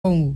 ọ̀hún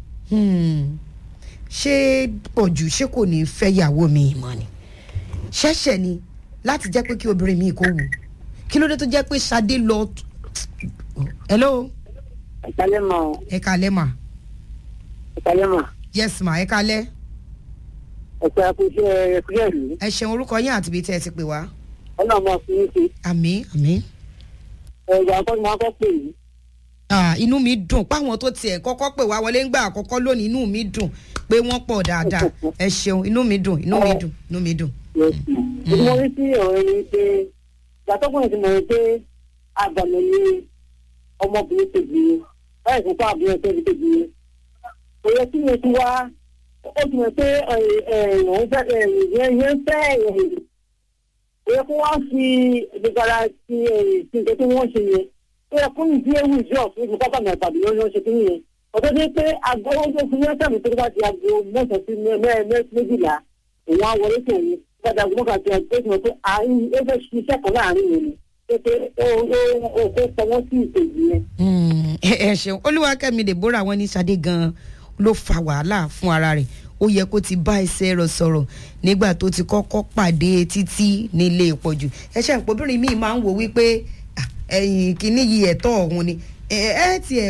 ṣé pọ̀jù ṣé kò ní fẹ́ ìyàwó mi mọ́ ni ṣẹ̀ṣẹ̀ ni láti jẹ́ pé kí obìnrin mi kò wù kí ló dé tó jẹ́ pé Ṣadé lọ. hello ìkàlẹ́ mọ̀ ẹ kalẹ́ mà ìkàlẹ́ mọ̀ yes ma ẹ kalẹ́ ẹ̀ka ẹ̀kúṣẹ́ ẹ̀kúṣẹ́ ìlú ẹ ṣeun orúkọ yín àti ibi tẹ́ ẹ ti pè wá ọlọ́mọ fún yín ṣe àmín àmín. ẹ̀yà akọ́ni máa kọ́ pè yìí Ah, inú mi dùn páwọn tó tiẹ̀ kọ́kọ́ pè wá wọlé ńgbà àkọ́kọ́ lónìí inú mi dùn pé wọ́n pọ̀ dáadáa ẹ ṣeun inú mi dùn inú mi dùn inú mi dùn. ìdí mo rí sí ọ̀rọ̀ yìí pé ìgbàtọ́kùnrin ti mọ̀ ẹ́ pé àgbàmọ̀ ni ọmọbìnrin kejì yẹn báyìí fún fún àbúrò ẹgbẹ́ kejì yẹn kò yẹ kí yẹn ti wá ó ti mọ̀ pé òun fẹ́ yẹn fẹ́ kò yẹ kó wá fi ìgbàlá ti nǹkan tí wọ́n ṣe yẹn ó yẹ kó ní ìdí ewu ìdí ọ̀fun ìfún pápá mi àtàbí ló ń ṣe kí nìyẹn ọ̀tọ́ dé pé aago ó tó fi yẹn sẹ́mi tó bá ti aago mẹ́sàn-án sí méjìlá òun á wọlé tó òun gbàdá aago mọ́kàn tí a tó ti mọ̀ pé àárín ó fẹ́ ṣiṣẹ́ kan láàrin yẹn ni pé pé ó ó ó kó pọwọ́ sí ìkejì yẹn. ẹ ẹ ṣeun olúwakẹ́mi deborah wọn ní Ṣadé gan ló fa wàhálà fún ara rẹ̀ ó yẹ kó ti bá ẹsẹ̀ rẹ̀ sọ̀rọ̀ nígbà tó ti kọ́kọ́ pàdé títí nílé ìpọ̀jù ẹ ṣe àpòbìnrin míì máa ń wò wípé ah, ẹ̀yìn kìíní yìí ẹ̀tọ́ ọ̀hún ni ẹ ẹ tiẹ̀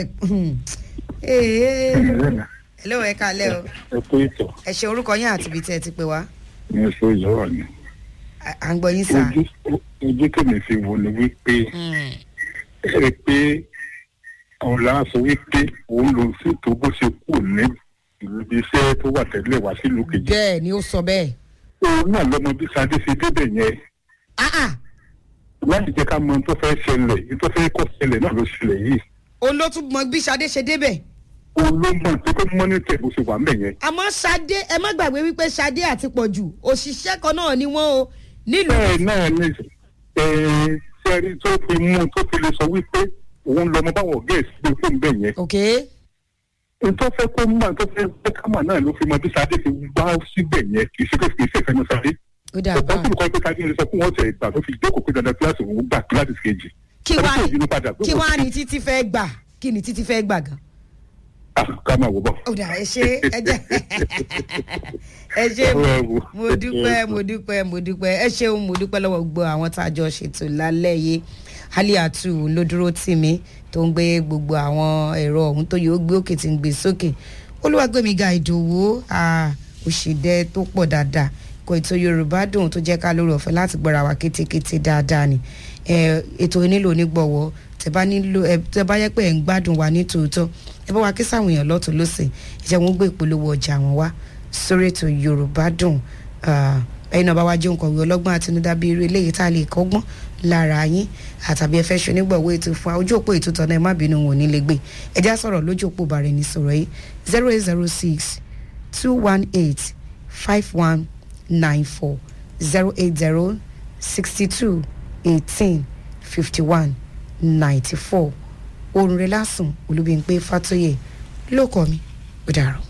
hello ẹ kalẹ́ o ẹ kú ìtọ̀ ẹ ṣe orúkọ yín àti ibi tí ẹ ti pè wá ní oṣù ìyọ́wà ni à à ń gbọ́ yín sá. ojú ojú tèmi fi wò ni wípé Mm. ẹ rí i pé àwọn làá sọ wípé òun ló ń ṣètò bó ṣe kù ní ìlú ibi iṣẹ́ tó wà tẹ́lẹ̀ wá sílùú kejì bẹ́ẹ̀ ni ó sọ bẹ́ẹ̀. òun náà lọmọ bí Ṣadé ṣe débẹ̀ yẹn Ah, ah. láti jẹ́ ká mọ ohun tó fẹ́ ṣẹlẹ̀ ohun tó fẹ́ kọ́ ṣẹlẹ̀ náà ló ṣẹlẹ̀ yìí òun ló tún mọ bí Ṣadé ṣe débẹ̀. òun ló mọ̀ pé kó mọ́nítẹ̀ bó ṣe wà ń bẹ̀ yẹn àmọ́ Ṣadé ẹ má gbàgbé wípé Ṣadé àti Pọ̀jù òṣìṣẹ́ kan náà ni wọ́n o nílùú. bẹ́ẹ̀ náà ni sẹ́rí tó fi mú tó fi lè sọ wípé òun lọmọ báwọn gẹ̀ẹ́sì gbé fún bẹ́ẹ̀ yẹn ok tó fẹ́ kó mọ̀ tó fẹ́ fẹ́ ká mọ̀ náà ló fi mọ bí Ṣadé fi wá síbẹ̀ yẹn kì í ṣe pé kì í ṣe ìfẹ́nu Ṣadé ó dà ọ̀pọ̀ bá tó kọ́ pé Ṣadé lè sọ fún wọn tẹ̀ ìgbà tó fi jókòó pé dandan kíláàsì òun gbà kíláàsì kejì kí Ṣadé wàá tó ìbínú padà pé kí wọ́n wàá ti- ní títí fẹ́ gbà kí ni títí fẹ́ gbà gan. Ah, ká máa wò bọ̀. ó dà ẹ ṣe ẹ jẹ ẹ ṣe mo- mo dúpẹ́ mo dúpẹ́ mo dúpẹ́ ẹ ṣeun mo dúpẹ́ lọ́wọ́ gbogbo àwọn tá a jọ ṣètò lálẹ́ yìí Aliatu ló dúró tì mí tó ń gbé gbogbo àwọn ẹ̀rọ ọ̀hún tó yóò gbé òkè tí ń gbé sókè Olúwagbémiga Ìdòwú ah, òṣìdẹ tó pọ̀ dáadáa kò ètò Yorùbá dùn tó jẹ́ ká lórí ọ̀fẹ́ láti gbọ́ra wa kétékété dáadáa ni Eh, ètò nílò onígbọ̀wọ́ tẹ bá nílò ẹ tẹ bá yẹ pé ẹ ń gbádùn wa ní tòótọ́ ẹ bá wa kí sáwọn èèyàn lọ́tún lọ́sẹ̀ ìjẹ́ wọn gbé ìpolówó ọjà wọn wá sórí ètò Yorùbá dùn Ah, ẹ̀yin náà bá wá jẹun kọ̀wé ọlọ́gbọ́n àtinúdá bíi irú eléyìí tá a lè kọ́gbọ́n lára yín àtàbí ẹ fẹ́ ṣe onígbọ̀wọ́ ètò fún wa ojú òpó ètò tọ́nà ẹ má bínú wọn ò ní lè gbé ẹ já sọ̀rọ̀ lójú òpó bàrẹ̀ ní sọ̀rọ̀ yìí zero eight zero six two one eight five one nine four zero eight zero sixty two eighteen fifty one ninety four orun rẹ lásùn olúbíńpé fàtóyè lóko mi ó dàrú.